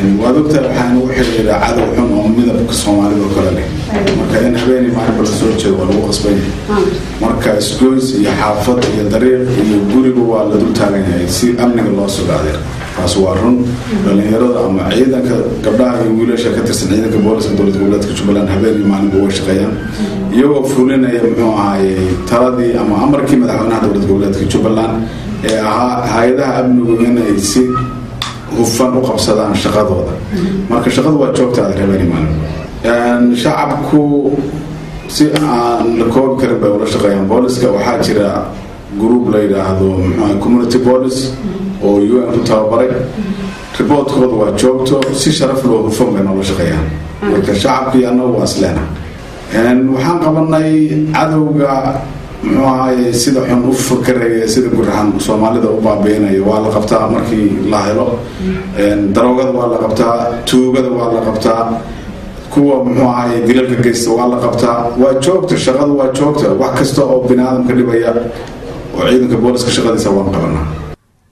waad ogtahay waxaan ugu xiriira cadow xun oo midabka soomaalida oo kale leh marka in habeenii maalinba la soo jeedo waa lagu qasbanya marka isgoys iyo xaafad iyo dariiq iyo guriga waa la dul taagan yahay si amniga loo sugaadeer taas waa run dhalinyarada ama ciidanka gabdhaha iyo wiilasha ka tirsan ciidanka booliska dowlad goboleedka jubbaland habeenii maalinba way shaqeeyaan iyagoo fulinaya muxuu ahaaye taladii ama amarkii madaxweynaha dowlad goboleedka jubbaland ee ahaa hay-adaha amnigu inay si hufan u qabsadaan shaqadooda marka shaqadu waa joogtaada habeenii maalin shacabku si aan la koobi karin bay ula shaqeeyaan booliska waxaa jira group la yidhaahdo mxu community police oo u n ku tababaray riboortkooda waa joogto si sharaf loo hufan bay noola shaqeeyaan marka shacabkii annagu waa isleena waxaan qabanay cadowga muxuu ahaye sida xun u fakaraya sida guraxan soomaalida u baabiinaya waa la qabtaa markii la helo daroogada waa la qabtaa tuugada waa la qabtaa kuwa muxuu ahaye dilalka geysta waa la qabtaa waa joogta shaqadu waa joogta wax kasta oo bini aadamka dhibaya oo ciidanka booliska shaqadiisa waan qabanaa